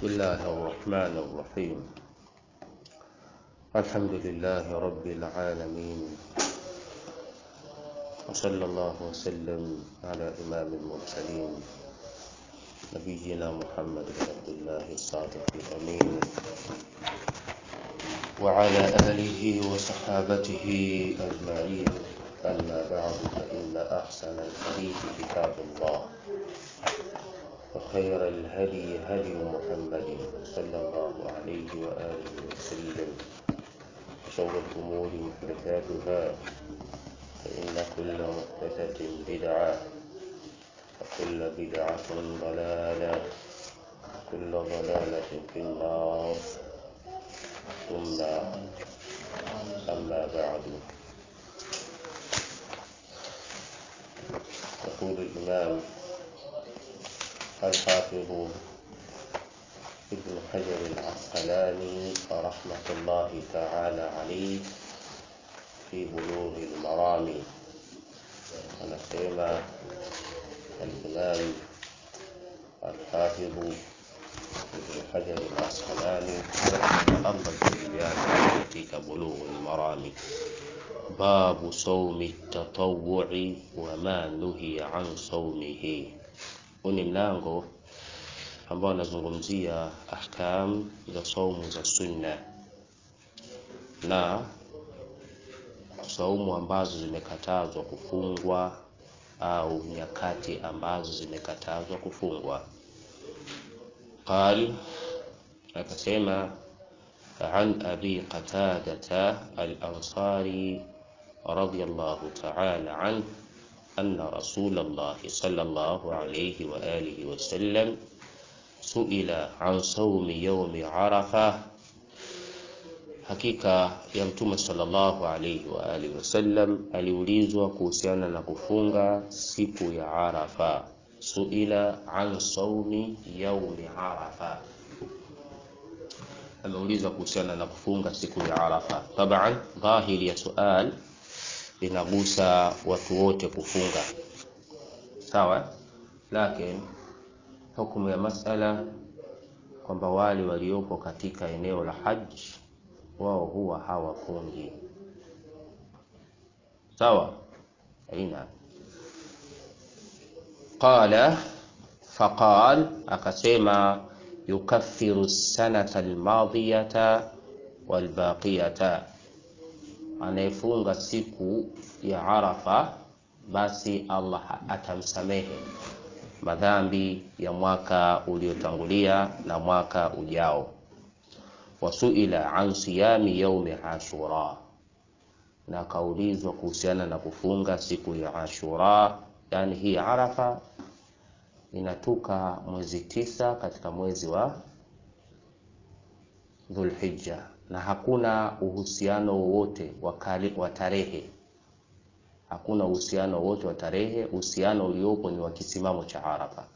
بسم الله الرحمن الرحيم الحمد لله رب العالمين وصلى الله وسلم على إمام المرسلين نبينا محمد بن عبد الله الصادق الأمين وعلى آله وصحابته أجمعين أما بعد فإن أحسن الحديث كتاب الله وخير الهدي هدي محمد صلى الله عليه وآله وسلم شر الأمور محدثاتها فإن كل محدثة بدعة وكل بدعة ضلالة كل ضلالة في النار ثم أما بعد يقول الإمام الحافظ ابن حجر العسقلاني رحمة الله تعالى عليه في بلوغ المرام anasema الإمام الحافظ ابن حجر العسقلاني الله juu yake katika بلوغ المرام باب صوم التطوع وما نهي عن صومه huu ni mlango ambao anazungumzia ahkam za saumu za sunna na saumu ambazo zimekatazwa kufungwa au nyakati ambazo zimekatazwa kufungwa qal akasema عن أبي قتادة الأنصاري رضي الله تعالى عنه أن رسول الله صلى الله عليه وآله وسلم سئل عن صوم يوم عرفة hakika ya mtume sallallahu alaihi wa alihi wasallam aliulizwa kuhusiana na kufunga siku ya arafa suila an saumi yaumi arafa ameulizwa kuhusiana na kufunga siku ya arafa taban dhahiri ya sual linagusa watu wote kufunga sawa lakini hukumu ya masala kwamba wale waliopo katika eneo la haji wao huwa hawafungi sawa aina qala faqal akasema yukaffiru sanata almadiyata walbaqiyata anayefunga siku ya arafa basi allah atamsamehe madhambi ya mwaka uliotangulia na mwaka ujao wasuila an siyami yaumi ashura na akaulizwa kuhusiana na kufunga siku ya ashura yani hii arafa inatuka mwezi tisa katika mwezi wa dhulhija na hakuna uhusiano wowote wa tarehe hakuna uhusiano wowote wa tarehe uhusiano uliopo ni wa kisimamo cha arafa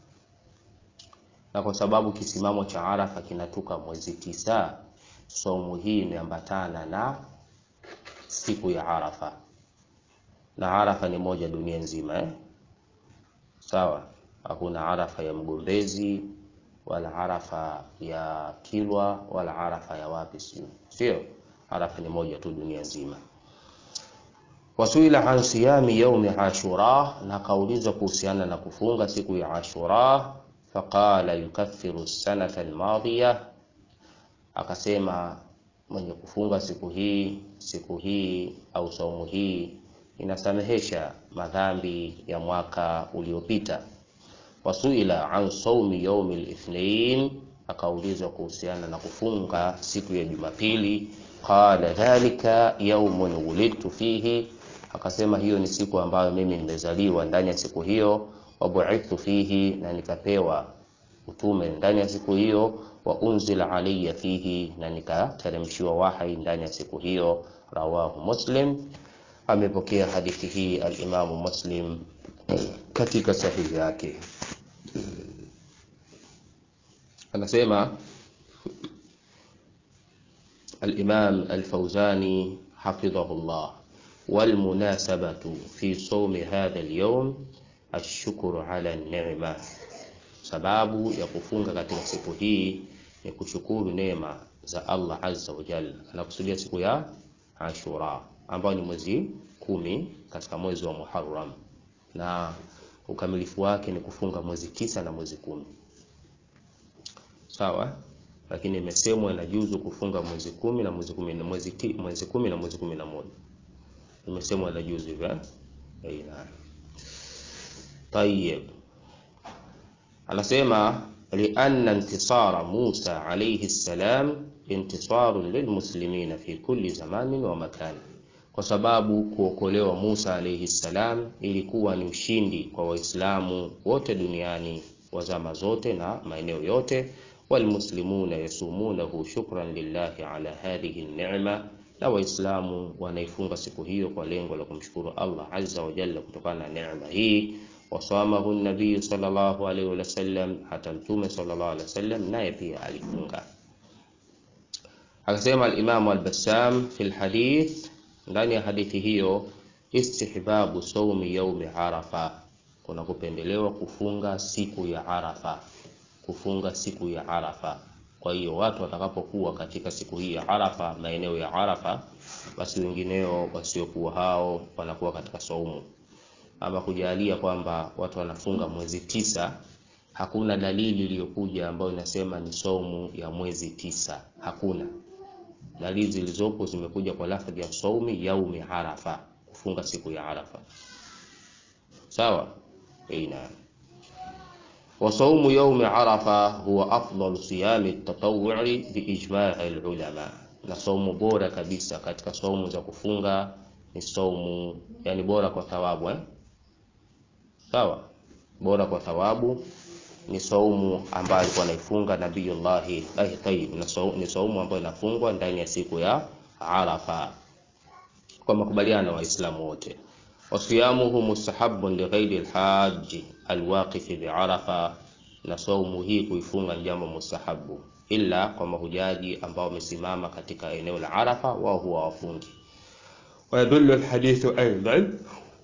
na kwa sababu kisimamo cha arafa kinatuka mwezi tisa somu hii imeambatana na siku ya arafa na arafa ni moja dunia nzima eh? sawa hakuna arafa ya mgombezi wala arafa ya kilwa wala arafa ya wapi sio sio arafa ni moja tu dunia nzima wasuila an siyami yaumi ashura na kaulizwa kuhusiana na kufunga siku ya ashura faqala yukaffiru sanata almadhiya akasema mwenye kufunga siku hii siku hii au saumu hii inasamehesha madhambi ya mwaka uliopita wasuila an saumi yaumi lithnain akaulizwa kuhusiana na kufunga siku ya jumapili qala dhalika yaumun wulidtu fihi akasema hiyo ni siku ambayo mimi nimezaliwa ndani ya siku hiyo wabuithtu fihi na nikapewa utume ndani ya siku hiyo wa unzila alayya fihi na nikateremshiwa wahai ndani ya siku hiyo rawahu muslim amepokea hadithi hii alimamu muslim katika sahihi yake anasema الإمام الفوزاني حفظه الله والمناسبة في صوم هذا اليوم الشكر على النعمة sababu ya kufunga katika siku hii ni kushukuru neema za Allah azza wa jalla. Anakusudia siku ya Ashura ambayo ni mwezi kumi katika mwezi wa Muharram, na ukamilifu wake ni kufunga mwezi tisa na mwezi kumi. Sawa, lakini imesemwa inajuzu kufunga mwezi kumi na mwezi kumi na mwezi, ti, mwezi kumi na mwezi kumi na moja imesemwa inajuzu hivyo. Aina tayeb, anasema lianna intisara Musa alayhi salam intisarun lilmuslimina fi kulli zamanin wa makani, kwa sababu kuokolewa Musa alayhi salam ilikuwa ni ushindi kwa Waislamu wote duniani wa zama zote na maeneo yote. Walmuslimuna yasumunahu shukran lillahi ala hadhihi ni'ma, na Waislamu wanaifunga siku hiyo kwa lengo la kumshukuru Allah azza wa jalla kutokana na neema hii wasamahu nabiyu sallallahu alaihi wasallam, hata mtume sallallahu alaihi wasallam naye pia alifunga. Akasema alimamu Albassam fi lhadith, ndani ya hadithi hiyo, istihbabu saumi yaumi arafa, kuna kupendelewa kufunga siku ya Arafa, kufunga siku ya Arafa. Kwa hiyo watu watakapokuwa katika siku hii ya Arafa, maeneo ya Arafa, basi wengineo wasiokuwa hao wanakuwa katika saumu ama kujalia kwamba watu wanafunga mwezi tisa, hakuna dalili iliyokuja ambayo inasema ni saumu ya mwezi tisa. Hakuna dalili zilizopo zimekuja kwa lafdhi ya saumi yaumi arafa, kufunga siku ya Arafa. Sawa, ina wa saumu yaumi arafa huwa afdalu siyami tatawwu'i biijma'i alulama, na saumu bora kabisa katika saumu za kufunga ni saumu, yani bora kwa thawabu eh? Sawa, bora kwa thawabu ni saumu ambayo alikuwa anaifunga Nabiyullahi ahi tayyib, ni saumu ambayo inafungwa ndani ya siku ya Arafa kwa makubaliano wa Waislamu wote. Wasiyamuhu mustahabun lighairi alhaji alwaqifi biarafa, na saumu hii kuifunga ni jambo mustahabu, ila kwa mahujaji ambao wamesimama katika eneo la Arafa, wao huwa wafungi. Wayadullu alhadithu aidan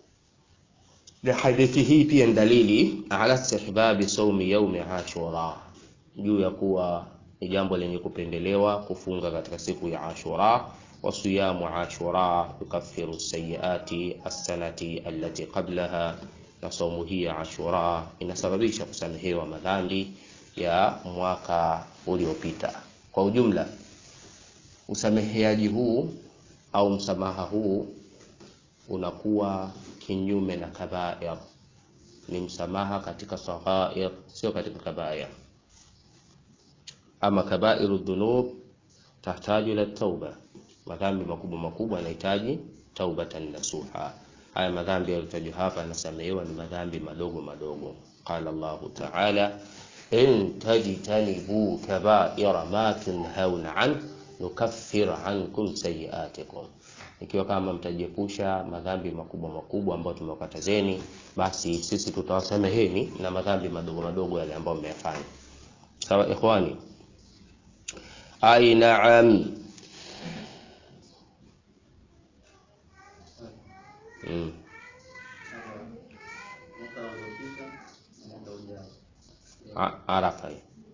na hadithi hii pia ni dalili ala istihbabi saumi yaumi Ashura, juu ya kuwa ni jambo lenye kupendelewa kufunga katika siku ya Ashura. Wa siyamu Ashura yukaffiru sayiati assanati allati qablaha, na saumu hii ya Ashura inasababisha kusamehewa madhambi ya mwaka uliopita. Kwa ujumla, usameheaji huu au msamaha huu unakuwa kinyume na kabair, ni msamaha katika saghair, sio katika kabair. Ama kabairu dhunub tahtaju ila tauba, madhambi makubwa makubwa yanahitaji taubatan nasuha. Haya madhambi yaliyotajwa hapa yanasamehewa ni madhambi madogo madogo. Qala Allahu ta'ala, in tajtanibu kabaira ma tunhauna an nukaffir ankum sayiatikum ikiwa kama mtajiepusha madhambi makubwa makubwa ambayo tumewakatazeni, basi sisi tutawasameheni na madhambi madogo madogo yale ambayo mmeyafanya. Sawa ikhwani? Ai, naam. Mm. Arafa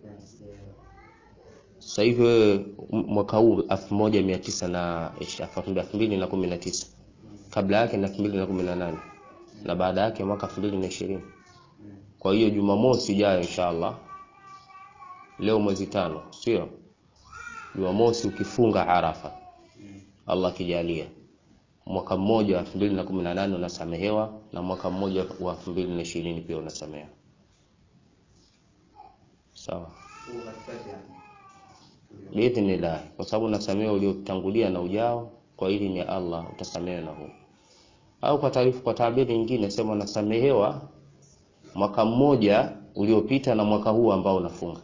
sasa hivi mwaka huu elfu moja mia tisa na elfu mbili na kumi na tisa kabla yake na elfu mbili na kumi na nane na baada yake mwaka elfu mbili na ishirini Kwa hiyo Jumamosi ijayo inshallah, leo mwezi tano, sio Jumamosi, ukifunga Arafa, Allah akijalia, mwaka mmoja wa elfu mbili na kumi na nane unasamehewa na mwaka mmoja wa elfu mbili na ishirini pia unasamehewa. Sawa biidhnillah, kwa sababu unasamehewa uliotangulia na ujao. Kwa hili ni Allah utasamehewa na huu, au kwa taarifa, kwa tabiri nyingine sema unasamehewa mwaka mmoja uliopita na mwaka huu ambao unafunga,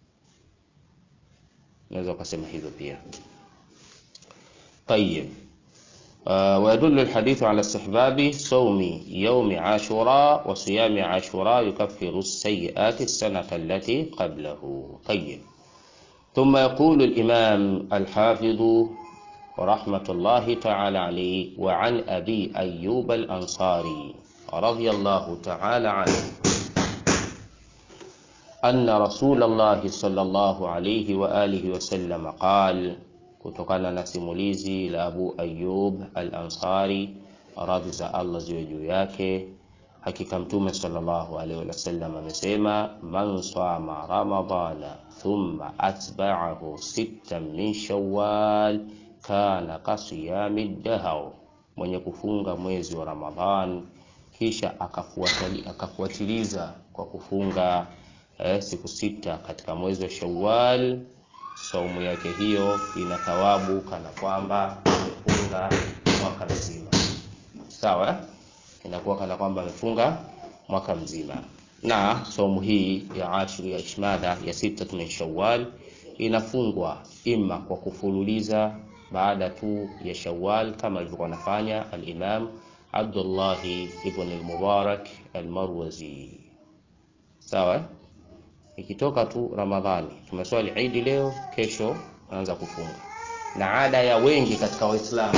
unaweza ukasema hivyo pia. Tayyib. Uh, wayadullu alhadithu ala istihbabi sawmi yawmi ashura wa siyami ashura yukaffiru as-sayyi'ati as-sanata allati qablahu. Tayyib. ثم يقول الإمام الحافظ رحمة الله تعالى عليه وعن أبي أيوب الأنصاري رضي الله تعالى عنه anna Rasulullah sallallahu alayhi wa alihi wasallam qal, kutokana na simulizi la Abu Ayyub al-Ansari radhi za Allah ziwe juu yake, hakika Mtume sallallahu alaihi wasallam amesema, man sama ramadana thumma atba'ahu sittan min shawwal kana kasiyami dahr, mwenye kufunga mwezi wa Ramadhan kisha akafuatili, akafuatiliza kwa kufunga eh, siku sita katika mwezi wa Shawwal, saumu yake hiyo ina thawabu kana kwamba amefunga mwaka mzima. Sawa, eh? inakuwa kana kwamba amefunga mwaka mzima. Na saumu hii ya ashri ya ishmada ya sita min Shawwal inafungwa ima kwa kufululiza baada tu ya Shawwal kama alivyokuwa anafanya al-Imam Abdullah ibn al-Mubarak al-Marwazi. Sawa, ikitoka tu Ramadhani, tumeswali Eid leo, kesho anaanza kufunga, na ada ya wengi katika Waislamu,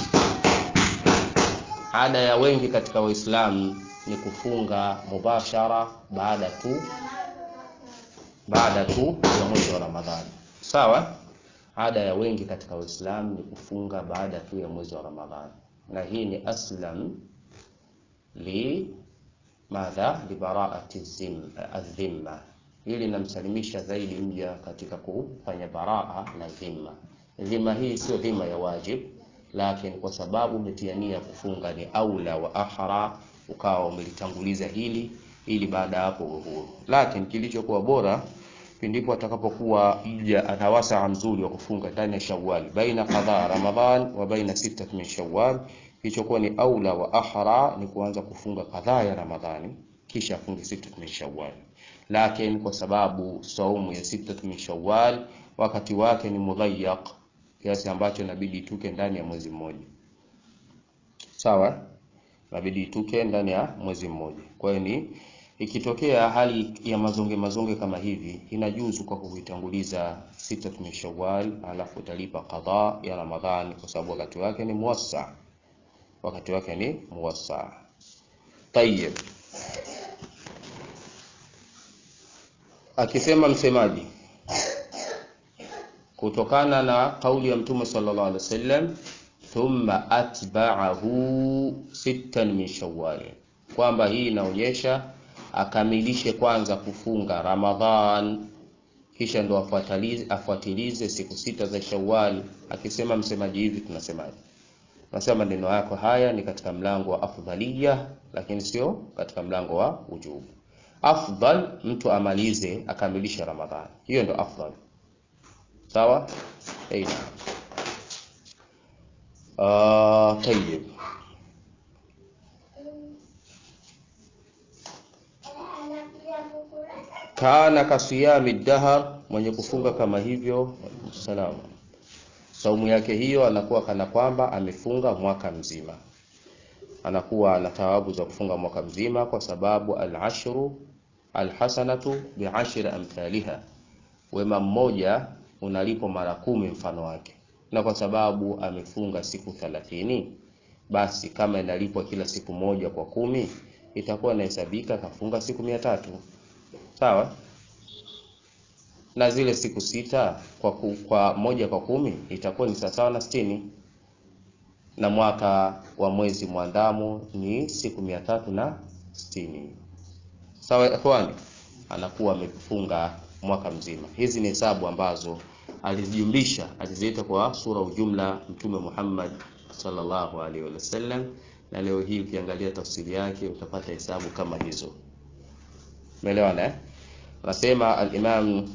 ada ya wengi katika Waislamu ni kufunga mubashara baada tu baada tu ya mwezi wa Ramadhani. Sawa, ada ya wengi katika Waislamu ni kufunga baada tu ya mwezi wa Ramadhani na hii ni aslam li madha libaraati adhimma, ili linamsalimisha zaidi mja katika kufanya baraa na dhimma. Dhimma hii sio dhimma ya wajib, lakini kwa sababu umetiania kufunga ni aula wa ahra, ukawa umelitanguliza hili ili baada ya hapo uhuru. Lakini kilichokuwa bora pindipo atakapokuwa mja ana wasaa mzuri wa kufunga ndani ya Shawwal, baina qadha Ramadhan wa baina sita min Shawwal, kilichokuwa ni aula wa ahra ni kuanza kufunga kadhaa ya Ramadhani kisha afunge sita min Shawwal. Lakini kwa sababu saumu ya sita min Shawwal wakati wake ni mudhayyaq, kiasi ambacho inabidi ituke ndani ya mwezi mmoja, sawa, inabidi ituke ndani ya mwezi mmoja. Kwa hiyo ni ikitokea hali ya mazonge mazonge kama hivi, inajuzu kwa kuitanguliza sita min Shawwal, alafu utalipa qadha ya Ramadhani kwa sababu wakati wake ni muwassa, wakati wake ni muwassa. Tayyib, akisema msemaji kutokana na kauli ya Mtume sallallahu alaihi wasallam, thumma atba'ahu sittan min Shawwal, kwamba hii inaonyesha akamilishe kwanza kufunga Ramadhan kisha ndo afuatilize, afuatilize siku sita za Shawwal. Akisema msemaji hivi, tunasemaje? Tunasema maneno yako haya ni katika mlango wa afdhalia, lakini sio katika mlango wa ujubu. Afdal mtu amalize akamilishe Ramadhani, hiyo ndo afdal. Sawa, aina uh, tayyib kana kasiyami dahar, mwenye kufunga kama hivyo salama, saumu yake hiyo anakuwa kana kwamba amefunga mwaka mzima, anakuwa ana thawabu za kufunga mwaka mzima, kwa sababu al-ashru alhasanatu bi'ashri amthaliha, wema mmoja unalipo mara kumi mfano wake, na kwa sababu amefunga siku thalathini, basi kama inalipwa kila siku moja kwa kumi, itakuwa inahesabika kafunga siku mia tatu. Sawa na zile siku sita kwa, ku, kwa moja kwa kumi itakuwa ni sawasawa na sitini, na mwaka wa mwezi mwandamo ni siku mia tatu na sitini. Sawa ikhwani, anakuwa amefunga mwaka mzima. Hizi ni hesabu ambazo alizijumlisha, aliziita kwa sura ujumla Mtume Muhammad sallallahu alaihi wasallam, na leo hii ukiangalia tafsiri yake utapata hesabu kama hizo. Umeelewana eh? Anasema al-Imam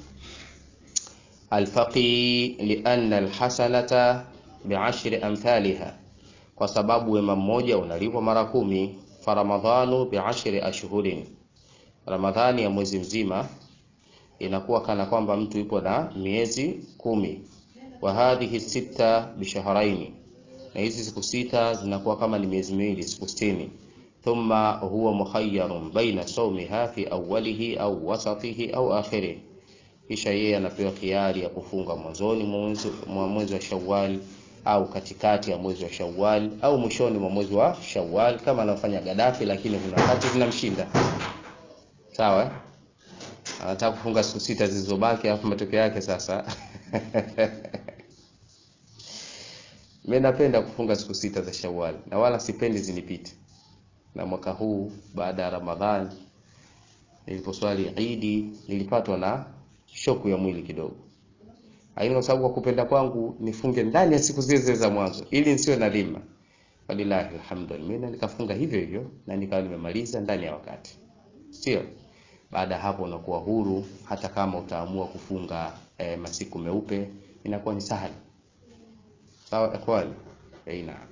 al-Faqi lianna al-hasanata bi'ashri amthaliha, kwa sababu wema mmoja unalipwa mara kumi. Faramadhanu bi'ashri ashhurin, Ramadhani ya mwezi mzima inakuwa kana kwamba mtu yupo na miezi kumi. Wa hadhihi sita bishahraini, na hizi siku sita zinakuwa kama ni miezi miwili, siku sitini thumma huwa mukhayyarun baina sawmiha fi awwalihi au wasatihi au akhirih, kisha yeye anapewa khiari ya kufunga mwanzoni mwa mwezi wa Shawwal au katikati ya mwezi wa Shawwal au mwishoni mwa mwezi wa Shawwal kama anafanya Gaddafi, lakini kuna wakati zinamshinda. Sawa, anataka kufunga siku sita zilizobaki, alafu matokeo yake sasa mimi napenda kufunga siku sita za Shawwal na wala sipendi zinipite. Na mwaka huu baada ya Ramadhani niliposwali Idi nilipatwa na shoku ya mwili kidogo, lakini kwa sababu kwa kupenda kwangu nifunge ndani ya siku zile zile za mwanzo ili nisiwe na dhima. Walillahi alhamdulillah, nikafunga hivyo hivyo na nikawa nimemaliza ndani ya wakati, sio baada ya hapo unakuwa huru. Hata kama utaamua kufunga e, masiku meupe inakuwa ni sahali. Sawa ikhwani, eh, naam.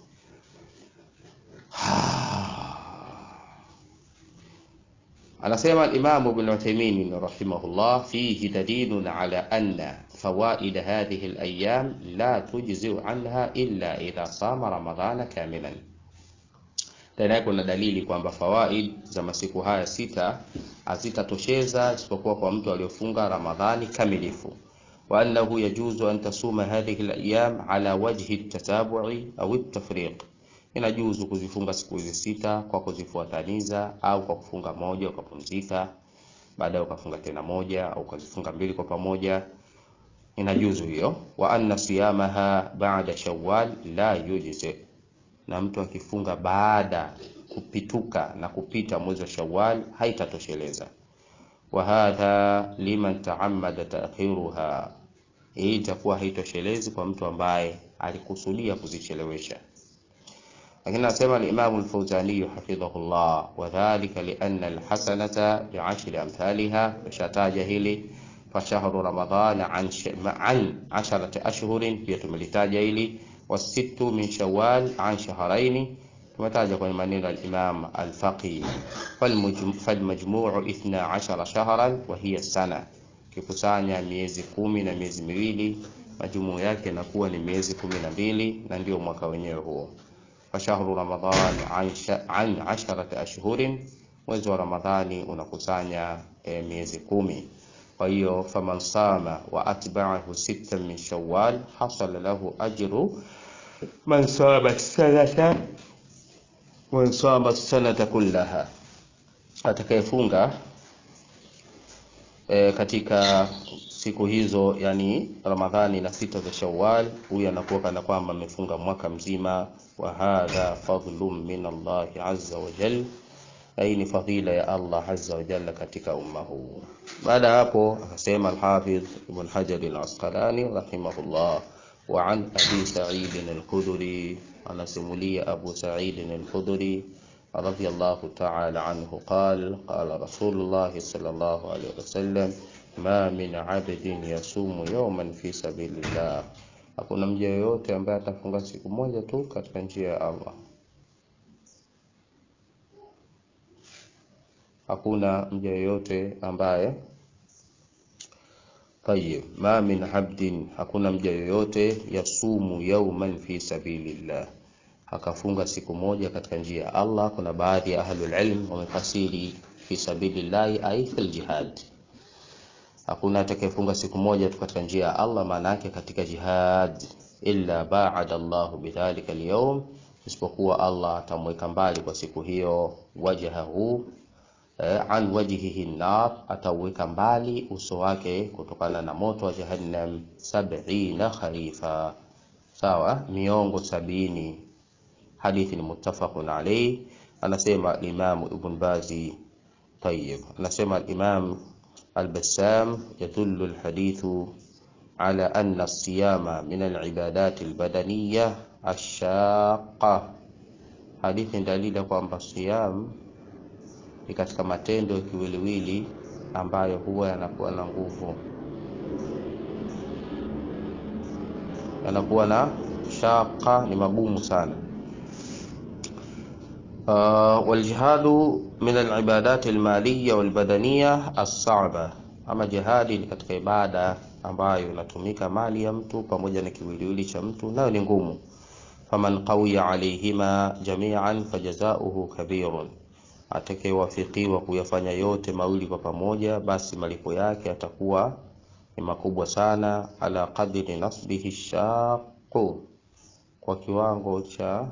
Anasema al-Imam Ibn Uthaymeen rahimahullah, fihi dalilun ala anna fawaid hadhihi al-ayyam la tujzi'u anha illa idha sama ramadhana kamilan. Tena kuna dalili kwamba fawaid za masiku haya sita hazitatosheza isipokuwa kwa mtu aliyofunga Ramadhani kamilifu, wa annahu yajuzu an tasuma hadhihi al-ayyam ala wajhi at-tatabu'i au at-tafriq inajuzu kuzifunga siku hizi sita kwa kuzifuataniza au kwa kufunga moja ukapumzika, baadaye ukafunga tena moja au ukazifunga mbili kwa pamoja, inajuzu hiyo. Wa anna siyamaha ba'da shawwal la yujzi, na mtu akifunga baada kupituka na kupita mwezi wa Shawwal haitatosheleza. Wa hadha liman ta'ammada ta'khiruha, hii itakuwa haitoshelezi kwa mtu ambaye alikusudia kuzichelewesha lakini anasema al-Imam al-Fawzani hafidhahullah, wa dhalika li anna al-hasanata bi ashri amthaliha, shataja hili fa shahru ramadhan an an asharati ashhurin, pia tumelitaja hili wasittu min shawwal an shahrayn, tumetaja kwenye maneno al-Imam al-Faqih, falmajmu'u ithna ashara shahran wa hiya sana, kikusanya miezi kumi na miezi miwili, majumuu yake inakuwa ni miezi kumi na mbili na ndio mwaka wenyewe huo fashahru ramadhan an asharati ashhurin, mwezi wa Ramadhani unakusanya e, miezi kumi. Kwa hiyo faman sama wa atba'ahu sittan min shawwal hasala lahu ajru man sama sanata man sama sanata kullaha, atakayefunga e, katika siku hizo yani Ramadhani na sita za Shawwal, huyu anakuwa kana kwamba amefunga mwaka mzima. Wa hadha fadlun min Allah azza wa jalla, na hii ni fadhila ya Allah azza wa jalla katika umma huu. Baada ya hapo akasema al-Hafidh Ibn Hajar al-Asqalani rahimahullah, wa an Abi Sa'id al-Khudri, anasimulia Abu Sa'id al-Khudri radiyallahu ta'ala anhu qala qala Rasulullah sallallahu alayhi wasallam ma min abdin yasumu yawman fi sabilillah, hakuna mja yoyote ambaye atafunga siku moja tu katika njia ya Allah. Hakuna mja yoyote ambaye tayib, ma min abdin, hakuna mja yoyote yasumu yawman fi sabilillah, akafunga siku moja katika njia ya Allah. Kuna baadhi ya ahlul ilm wamefasiri fi sabilillahi ay fil jihad Hakuna atakayefunga siku moja tu katika njia ya Allah, maana yake katika jihad, illa ba'ada Allahu bidhalika al-yawm, isipokuwa Allah atamweka mbali kwa siku hiyo, wajhahu eh, an wajhihi nar, atauweka mbali uso wake kutokana na moto wa jahannam, sab'ina kharifa, sawa, miongo sabini. Hadithi ni muttafaqun alayhi. Anasema Imam Ibn Bazi, tayyib, anasema al-Imam Al-Bassam yadullu al-hadithu ala anna as-siyama min al-ibadat al-badaniyya ash-shaqqa. Hadithi ni dalili kwamba siyam ni katika matendo ya kiwiliwili ambayo huwa yanakuwa na nguvu, yanakuwa na shaqa, ni magumu sana. Uh, waljihadu min alibadat almaliya walbadaniya alsaba, ama jihadi ni katika ibada ambayo inatumika mali ya mtu pamoja na kiwiliwili cha mtu, nayo ni ngumu. Faman qawiya alayhima jami'an fajazauhu kabirun, atakayewafikiwa kuyafanya yote mawili kwa pamoja, basi malipo yake atakuwa ni makubwa sana. Ala qadri nasbihi shaqu, kwa kiwango cha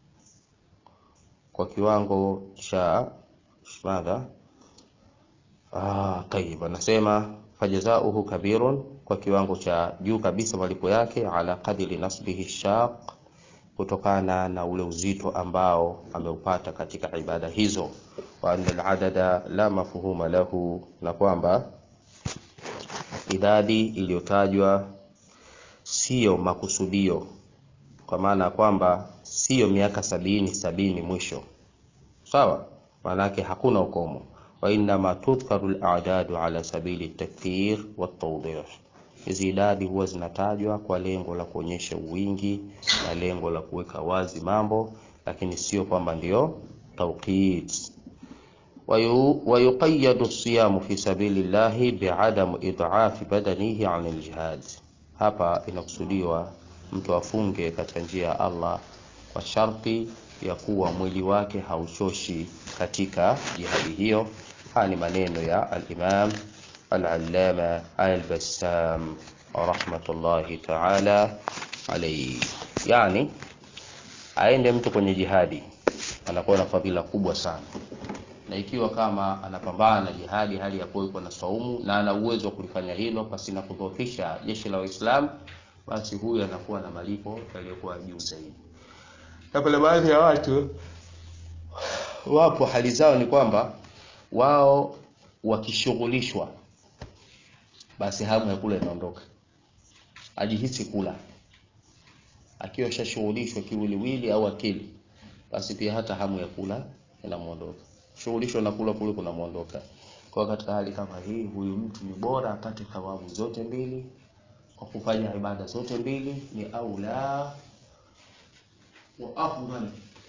kwa kiwango cha madha Ah, tayib, anasema fajazauhu kabirun, kwa kiwango cha juu kabisa malipo yake, ala qadri nasbihi shaq, kutokana na ule uzito ambao ameupata katika ibada hizo, wa anna aladada la mafhuma lahu, na kwamba idadi iliyotajwa siyo makusudio, kwa maana ya kwamba siyo miaka sabini sabini mwisho, sawa, maanake hakuna ukomo wainama tudhkaru al-a'dadu ala sabili takthir wa tawdih. Hizi idadi huwa zinatajwa kwa lengo la kuonyesha wingi na lengo la kuweka wazi mambo, lakini sio kwamba ndio tawqit. Wayuqayyadu siyamu fi sabili llahi bi'adam id'afi badanihi 'an al-jihad. Hapa inakusudiwa mtu afunge katika njia ya Allah kwa sharti ya kuwa mwili wake hauchoshi katika jihadi hiyo. Haya ni maneno ya al-Imam al-Allama al-Bassam rahmatullahi ta'ala alayhi. Yani aende mtu kwenye jihadi anakuwa na fadhila kubwa sana, na ikiwa kama anapambana na jihadi hali ya kuwa yuko na saumu na ana uwezo wa kulifanya hilo pasina kudhoofisha jeshi la Waislamu, basi huyu anakuwa na malipo yaliyokuwa juu zaidi. Na kuna baadhi ya watu wapo hali zao ni kwamba wao wakishughulishwa, basi hamu ya kula inaondoka, ajihisi kula. Akiwa shashughulishwa kiwiliwili au akili, basi pia hata hamu ya kula inamuondoka. Shughulishwa na kula kule kunamuondoka. Kwa katika hali kama hii, huyu mtu ni bora apate thawabu zote mbili kwa kufanya ibada zote mbili, ni aula wa afdal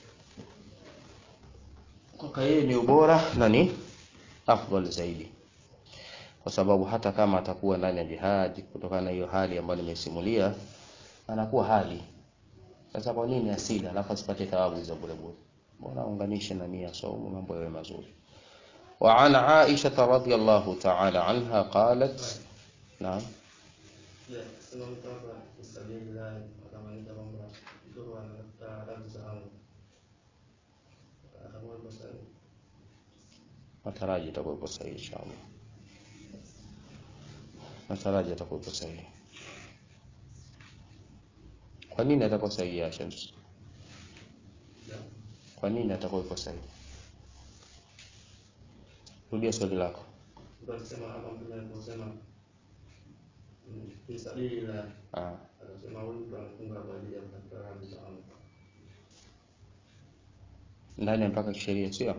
kwaka yeye ni ubora na ni afdal zaidi, kwa sababu hata kama atakuwa ndani ya jihad, kutokana na hiyo hali ambayo nimesimulia, anakuwa hali sasa. Kwa nini asili alafu asipate thawabu hizo bure bure? Mbona unganishe na nia saumu, mambo yawe mazuri. Wa an Aisha radhiyallahu ta'ala anha qalat, naam Nataraji itakuwa ipo sahihi inshallah. Nataraji itakuwa ipo sahihi. Kwa nini atakuwa sahihi ya Shams? Kwa nini atakuwa ipo sahihi? Rudia swali lako. Ah, ndani ya mpaka kisheria sio?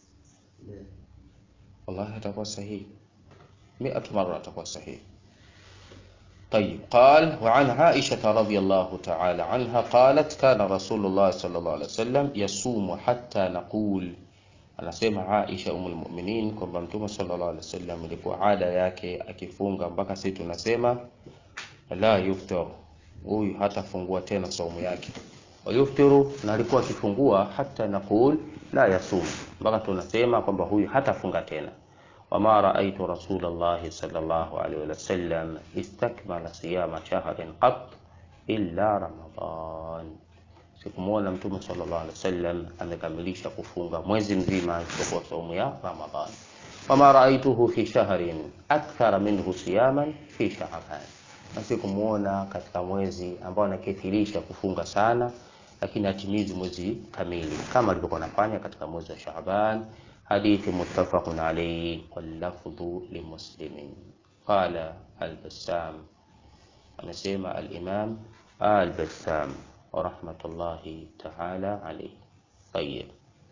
Wallahi atakuwa sahihi miatu mara atakuwa sahihi. طيب قال وعن عائشة رضي الله تعالى عنها قالت كان رسول الله صلى الله عليه وسلم يصوم حتى نقول anasema Aisha umul mu'minin kwamba Mtume sallallahu alaihi wasallam ilikuwa ada yake akifunga mpaka sisi tunasema la yuftar, huyu hatafungua tena saumu yake. Wa yuftiru, na alikuwa akifungua hata naqul la yasum, mpaka tunasema kwamba huyu hatafunga tena. Wama raaitu rasulallahi sallallahu alaihi wasallam istakmala siyama shahrin qat illa Ramadan Sikumwona Mtume sallallahu alaihi wasallam amekamilisha kufunga mwezi mzima isipokuwa saumu ya Ramadhan. Wama raaituhu fi shahrin akthara minhu siyaman fi Shaaban, na sikumwona katika mwezi ambao anakithirisha kufunga sana, lakini atimizi mwezi kamili kama alivyokuwa anafanya katika mwezi wa Shaaban. Hadithi muttafaqun alayhi wal lafdhu limuslimin. Qala al-Bassam, amesema al-Imam al-Bassam rahmatullahi ta'ala alayhi. Tayyib.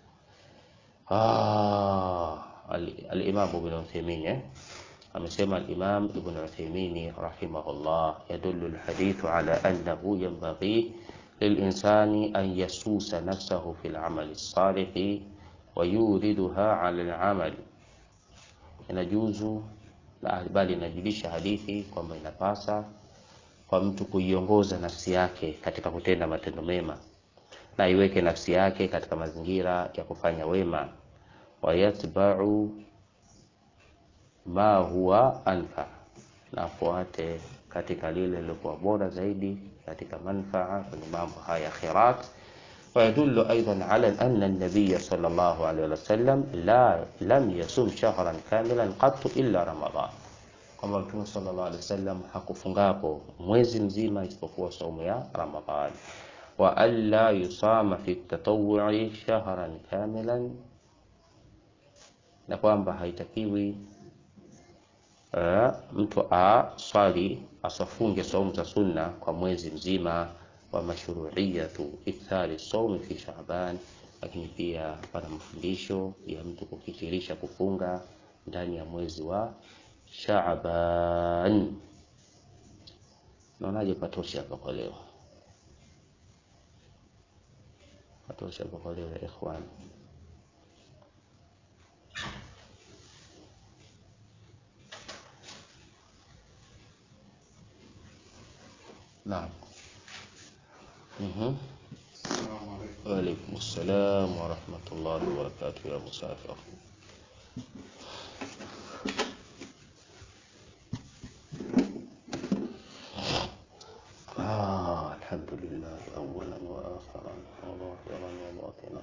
Ah, al-Imam Ibn Uthaymeen eh, amesema al-Imam Ibn Uthaymeen rahimahullah, yadullu al-hadithu ala annahu yanbaghi lil-insani an yasusa nafsahu fi al-amali as-salih wa yuriduha ala al-amal, inajuzu bali inajulisha hadithi kwamba inapasa kwa mtu kuiongoza nafsi yake katika kutenda matendo mema na iweke nafsi yake katika mazingira ya kufanya wema, wayatbau ma huwa anfa, na afuate katika lile lilokuwa bora zaidi katika manfaa kwenye mambo haya khairat, ويدل أيضا على أن النبي صلى الله عليه وسلم لا لم يصم شهرا كاملا قط إلا رمضان kwamba mtume sallallahu alaihi wasallam hakufungapo mwezi mzima isipokuwa saumu ya Ramadhan wa alla yusama fi tatawwu'i shahran kamilan, na kwamba haitakiwi uh, mtu aswali asafunge saumu za sunna kwa mwezi mzima wa mashru'iyatu ikthari saumi fi Shaaban, lakini pia pana mafundisho ya mtu kukithirisha kufunga ndani ya mwezi wa Shaaban. Naonaje patosha hapa kwa leo? Patosha hapa kwa leo ya ikhwani. Naam. Mhm. Wa alaikum assalam wa rahmatullahi wa barakatuh ya musafir. آه الحمد لله أولا وآخرا وظاهرا وباطنا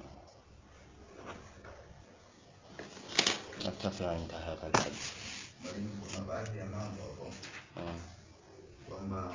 نكتفي عند هذا الحد Mwalimu, kuna baadhi ya mambo hapo آه. kwamba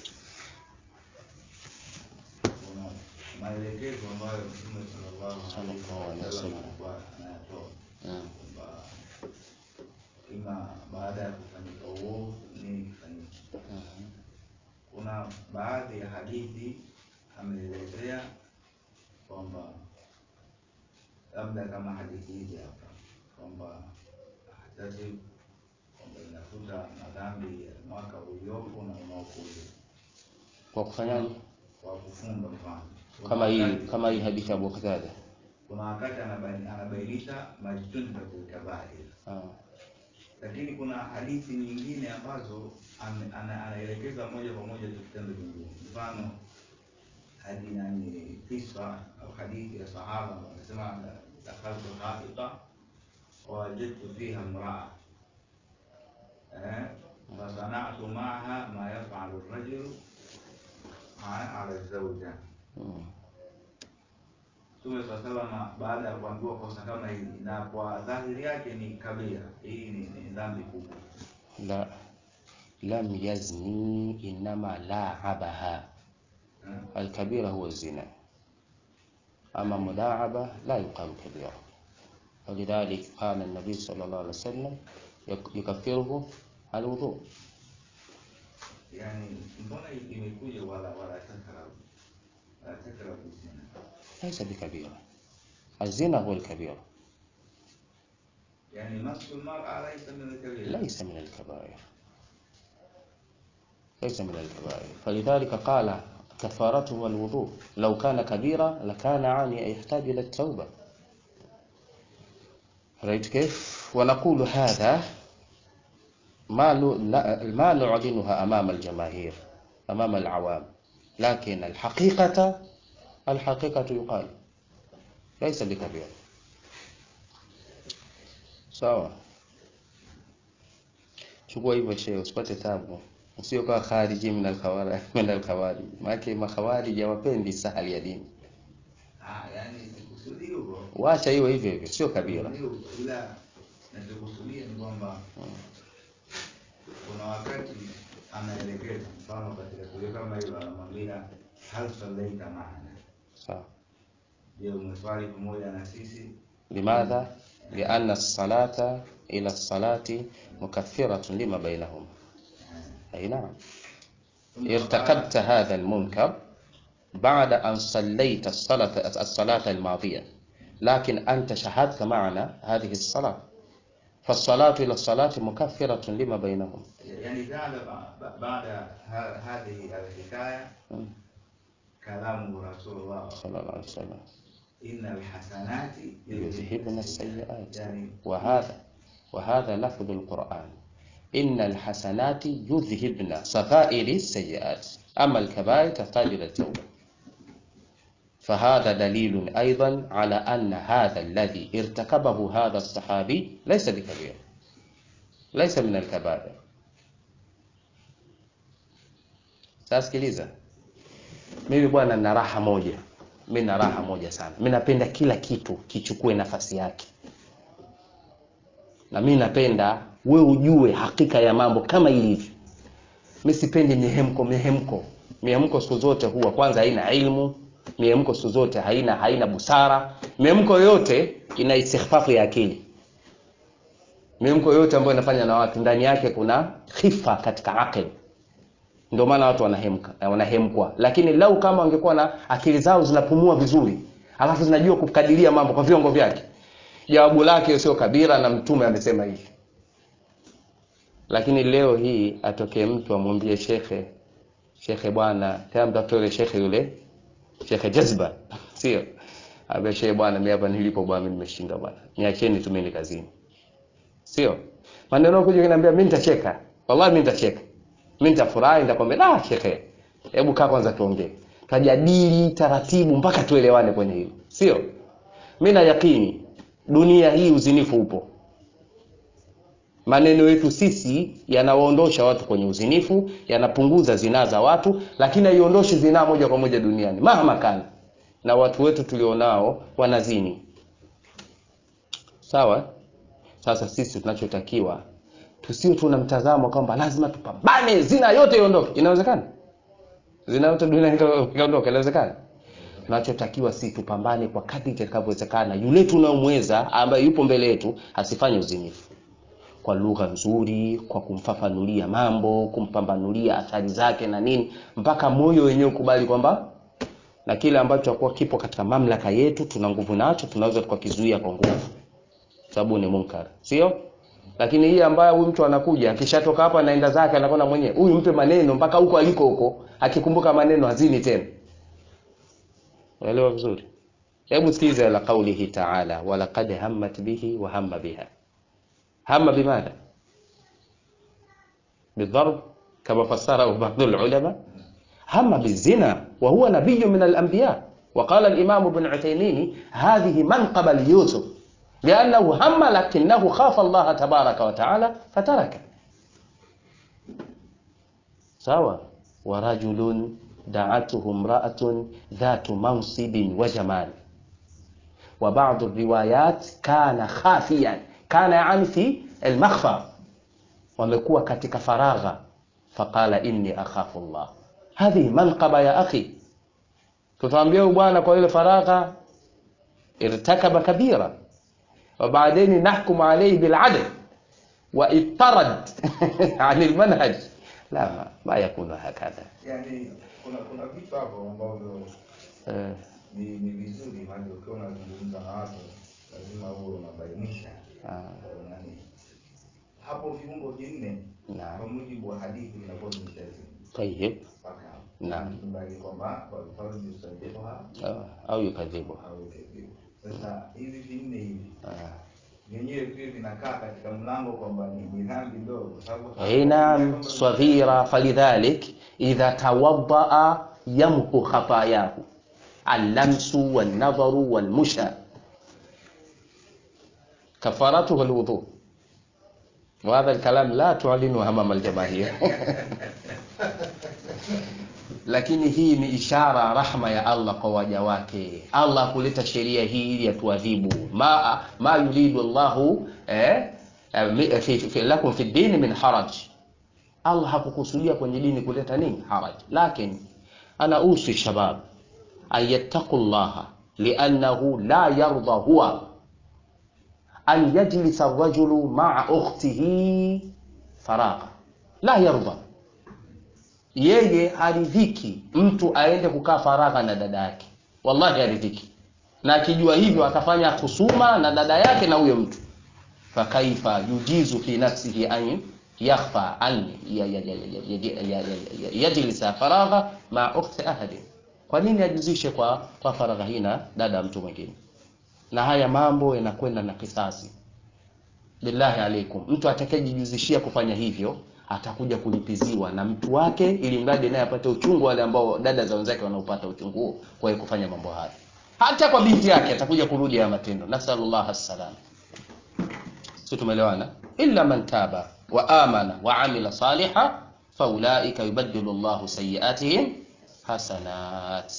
kuna maelekezo ambayo Mtume sallallahu alaihi Sallallahu alaihi wasallam wasallam. alikuwa anayatoa آه. kwamba ima baada ya kufanyika uovu nini kifanyike. آه. Kuna baadhi ya hadithi ameelezea kwamba labda kama hadithi hizi hapa kwamba ahtasib kwamba inafuta madhambi ya mwaka uliopo na unaokuja kwa kufanyaje kwa kufunga mfano. Kuna kama hii wakati- kama hii hadithi ya Abu Qatada kuna wakati anabaini- anabainisha majtunibatul kabair, آه. lakini kuna hadithi nyingine ambazo ame- ana- anaelekeza moja kwa moja tu kitendo kingine. Mfano hadi yani kisa au hadithi ya sahaba anasema dakhaltu haita wawajadtu fiha mraa eh, fasanatu maaha ma yafalu rajulu ala zauja مم. Mtume swalla salama baada ya kuambiwa kosa kama hili, na kwa dhahiri yake ni kabira, hii ni, ni dhambi kubwa. لا لم يزني إنما لاعبها Eh, الكبيرة هو الزنا أما ملاعبة لا يقال كبيرة ولذلك قال النبي صلى الله عليه وسلم يك- يكفره الوضوء Yani mbona imekuja wala wala takrabu wala takrabu zina, ليس بكبيرة الزنا هو الكبيرة yani masu almar'a laysa min alkabira. ليس من الكبائر ليس من الكبائر فلذلك قال كفارته الوضوء لو كان كبيرة لكان عاني يحتاج إلى التوبة رأيت كيف ونقول هذا ما ن- ما نعلنها أمام الجماهير أمام العوام لكن الحقيقة الحقيقة يقال ليس بكبير sawa chukua hivyo shehe usipate tabu usio kwa khariji min al-khawari min al-khawari maana makhawarij hawapendi sahali ya dini Ah, yani sikusudii hivyo wacha hiyo hivyo hivyo sio kabila Ndio, ila nachokusudia ni kwamba kuna wakati anaelekeza, mfano katika tukio kama hilo, anamwambia hal sallaita maana, sawa je, umeswali pamoja na sisi? لماذا لأن الصلاة إلى الصلاة مكفرة لما بينهم أي نعم ارتكبت هذا المنكر بعد أن صليت الصلاة الصلاة الماضية لكن أنت شهدت معنا هذه الصلاة فالصلاة إلى الصلاة مكفرة لما بينهم يعني بعد بعد ه- هذه الحكاية كلام رسول الله صلى الله عليه وسلم إن الحسنات يذهبن السيئات يعني وهذا وهذا لفظ القرآن إن الحسنات يذهبن صفائر السيئات أما الكبائر تحتاج إلى التوبة فهذا دليل أيضا على أن هذا الذي ارتكبه هذا الصحابي ليس بكبير ليس من الكبائر Sasa sikiliza, mimi bwana nina raha moja, mi na raha moja sana mi napenda kila kitu kichukue nafasi yake na mi napenda we ujue hakika ya mambo kama ilivyo mi sipendi mihemko mihemko mihemko siku zote huwa kwanza haina ilmu mihemko siku zote haina haina busara mihemko yote ina istighfafu ya akili mihemko yote ambayo inafanya na watu ndani yake kuna khifa katika akili ndio maana watu wanahemka wanahemkwa lakini lau kama wangekuwa na akili zao zinapumua vizuri alafu zinajua kukadiria mambo kwa viwango vyake jawabu lake sio kabira na mtume amesema hivi lakini leo hii atokee mtu amwambie shekhe shekhe bwana tena mtafute yule shekhe yule shekhe jazba sio ambia shekhe bwana mimi hapa nilipo bwana mimi nimeshinda bwana niacheni tu mimi kazini sio maneno kuja kuniambia mimi nitacheka wallahi mimi nitacheka mimi nitafurahi nitakwambia ah shekhe hebu kaa kwanza tuongee tajadili taratibu mpaka tuelewane kwenye hilo sio mimi na yakini dunia hii uzinifu upo maneno yetu sisi yanawaondosha watu kwenye uzinifu yanapunguza zinaa za watu lakini haiondoshi zinaa moja kwa moja duniani mahama kana na watu wetu tulionao wanazini sawa sasa sisi tunachotakiwa tusio tuna mtazamo kwamba lazima tupambane zina yote iondoke inawezekana zina yote dunia ikaondoka inawezekana tunachotakiwa si tupambane kwa kadri itakavyowezekana yule tunaomweza ambaye yupo mbele yetu asifanye uzinifu kwa lugha nzuri kwa kumfafanulia mambo kumpambanulia athari zake na nini mpaka moyo wenyewe ukubali kwamba na kile ambacho akuwa kipo katika mamlaka yetu tuna nguvu nacho tunaweza tukakizuia kwa nguvu sababu ni munkar sio lakini hii ambayo huyu mtu anakuja akishatoka hapa anaenda zake anakwenda mwenyewe huyu mpe maneno mpaka huko aliko huko akikumbuka maneno hazini tena unaelewa vizuri hebu sikiliza la kaulihi taala walaqad hammat bihi wa hamma biha هم بماذا بالضرب كما فسره بعض العلماء هم بالزنا وهو نبي من الأنبياء وقال الإمام ابن عثيمين هذه منقبة ليوسف لأنه هم لكنه خاف الله تبارك وتعالى فترك سوا ورجل دعته امرأة ذات منصب وجمال وبعض الروايات كان خافيا kana yani fi almakhfa wamekuwa katika faragha faqala inni akhafu Allah hadhi manqaba ya akhi tutaambia bwana kwa ile faragha irtakaba kabira وبعدين نحكم عليه بالعدل واضطرد عن المنهج لا ما, ما يكون هكذا yani kuna kuna vitu hapo ambavyo eh, ni ni vizuri maana ukiwa unazungumza na watu lazima uwe unabainisha ah, nani hapo viungo vinne Naam. kwa mujibu wa hadithi vinakuwa vimeshazidi طيب mpaka hapo Naam. kubali kwamba walfarji usajiha آه، au yukadhibu au kadhibu sasa hivi vinne hivi ah. vyenyewe pia vinakaa katika mlango kwamba ni ni dhambi ndogo kwa sababu أي نعم صغيرة فلذلك إذا توضأ يمحو خطاياه اللمس والنظر والمشى كفارته الوضوء وهذا الكلام لا تعلنه أمام الجماهير lakini hii ni ishara rahma ya Allah kwa waja wake. Allah kuleta sheria hii ili atuadhibu. Ma, ma yuridu Allahu eh, eh, mi- fi, fi, lakum fi dini min haraj. Allah hakukusudia kwenye dini kuleta nini haraj, lakini ana usi shabab an yattaqu llaha liannahu la yarda huwa an yajlisa rajulu maa ukhtihi faragha, la yarda yeye haridhiki mtu aende kukaa faragha na dada yake, wallahi haridhiki, na akijua hivyo atafanya husuma na dada yake na huyo mtu. Fakaifa yujizu fi nafsihi an yakhfa an ya- ya- ya- ya- ya- ya- ya- ya- yajlisa faragha ma ukhti ahadi, kwa nini ajuzishe kwa kwa faragha hii na dada ya mtu mwingine? Na haya mambo yanakwenda na kisasi. Billahi alaikum, mtu atakayejijuzishia kufanya hivyo atakuja kulipiziwa na mtu wake, ili mradi naye apate uchungu wale ambao dada za wenzake wanaopata uchungu huo kwa yeye kufanya mambo haya. Hata kwa binti yake atakuja kurudi haya matendo. Nasallallahu assalam. Si tumeelewana? Illa man taba wa amana wa amila saliha faulaika yubaddilu Allahu sayiatihim hasanat.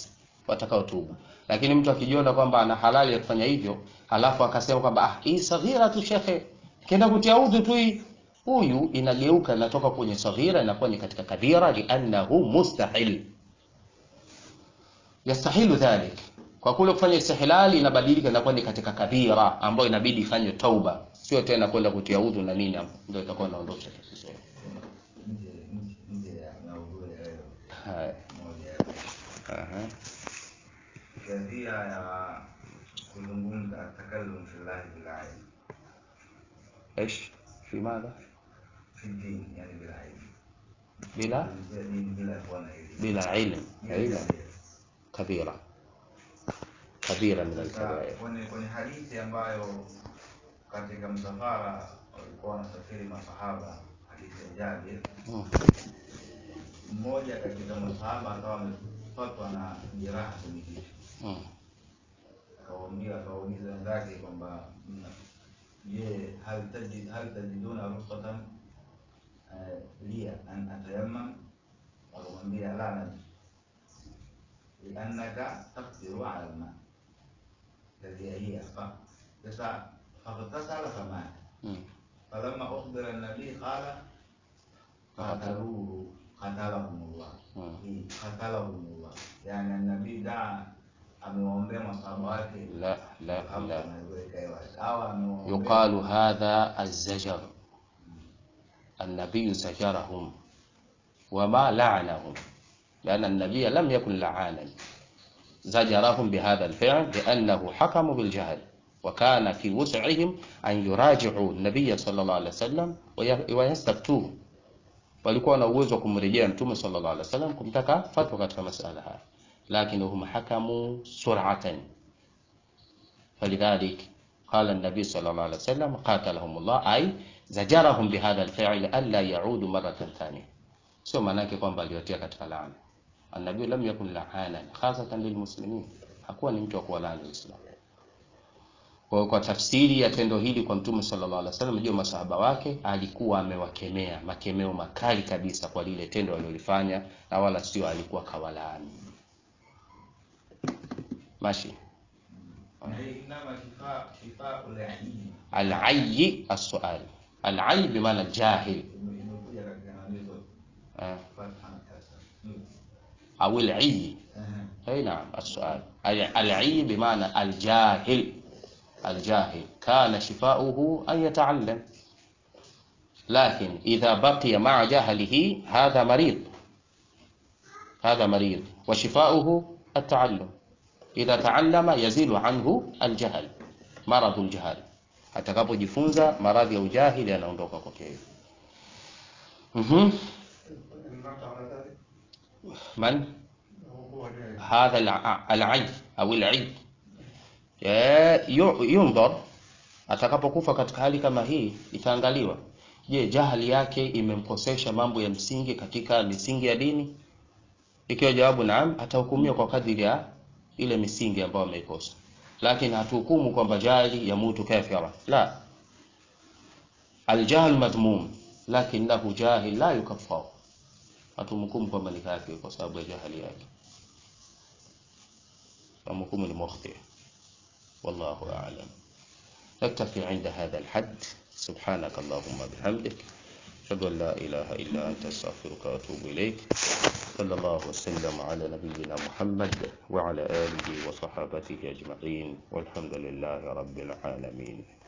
watakaotubu. Lakini mtu akijiona kwamba ana halali ya kufanya hivyo, halafu akasema kwamba ah, hii saghira tu shekhe, kenda kutia udhu tu hii, huyu inageuka inatoka kwenye saghira inakuwa ni katika kabira, liannahu mustahil yastahilu dhalik, kwa kule kufanya istihlali inabadilika inakuwa ni katika kabira ambayo inabidi ifanywe tauba, sio tena kwenda kutia udhu na nini, ndio itakuwa inaondosha tatizo. nje nje nje ya maudhui ya leo Haya, moja aha, kadhia ya kuzungumza takallum fillahi bilahi ايش في ماذا fi dini yani bila ilmu bila Kuzungumzia dini bila kuwa na elimu bila ilm Bila ilm elimu. kabira kabira min Sasa alkabair kwenye kwenye hadithi ambayo katika msafara walikuwa wanasafiri masahaba, hadithi ya Jabir, Mm. mmoja katika masahaba akawa amepatwa na jeraha kwenye kichwa, Mm. akawaambia akawauliza wenzake kwamba mna- je, hal tajid hal tajiduna rukhsatan eh, liya an atayammam? Wakamwambia la najid liannaka taqdiru ala alma الذي هي ف- فس- فاغتسل فمات Mm. فلما أخبر النبي قال قتلوه قتلهم الله Mm. إيه، قتلهم الله يعني النبي دعا amewaombea masahaba wake لا لا hapo لا anaweka hiyo wazi. au amewaombea يقال هذا الزجر النبي زجرهم وما لعنهم لأن النبي لم يكن لعانا زجرهم بهذا الفعل لأنه حكموا بالجهل وكان في وسعهم أن يراجعوا النبي صلى الله عليه وسلم وي- ويستفتوه walikuwa na uwezo wa kumrejea mtume sallallahu alaihi wasallam kumtaka fatwa katika masala haya lakini hum hakamu sur'atan فلذلك قال النبي صلى الله عليه وسلم قاتلهم الله أي زجرهم بهذا الفعل ألا يعودوا مرة ثانية sio maanake kwamba aliwatia katika laana annabii lam yakun laanan khasatan lilmuslimin hakuwa ni mtu wa kuwalaani waislamu kwa hiyo kwa tafsiri ya tendo hili kwa mtume sallallahu alaihi wasallam juu masahaba wake alikuwa amewakemea makemeo makali kabisa kwa lile tendo alilolifanya na wala sio alikuwa kawalaani mashi Na hii inama shifa shifa ulaini العي السؤال العي بمعنى الجاهل imekuja katika nanizo آه. fatha sasa أو العي Ehe. أي نعم السؤال ال- العي بمعنى الجاهل الجاهل كان شفاؤه أن يتعلم لكن إذا بقي مع جهله هذا مريض هذا مريض وشفاؤه التعلم إذا تعلم يزيل عنه الجهل مرض الجهل atakapojifunza maradhi ya ujahili yanaondoka kwake yeye. Mhm. Man? هذا الع- العي au العي Eh, yu- yundhar atakapokufa katika hali kama hii itaangaliwa je jahali yake imemkosesha mambo ya msingi katika misingi ya dini ikiwa jawabu naam atahukumiwa kwa kadiri ya ile misingi ambayo ameikosa lakini hatuhukumu kwamba jahili yamutu kafira la aljahl madhmum lakinahu jahil la yukaffar hatumhukumu kwamba ni kafir kwa sababu ya jahali yake فمفهوم المخطئ والله أعلم نكتفي عند هذا الحد سبحانك اللهم بحمدك أشهد أن لا إله إلا أنت أستغفرك وأتوب إليك صلى الله وسلم على نبينا محمد وعلى آله وصحابته أجمعين والحمد لله رب العالمين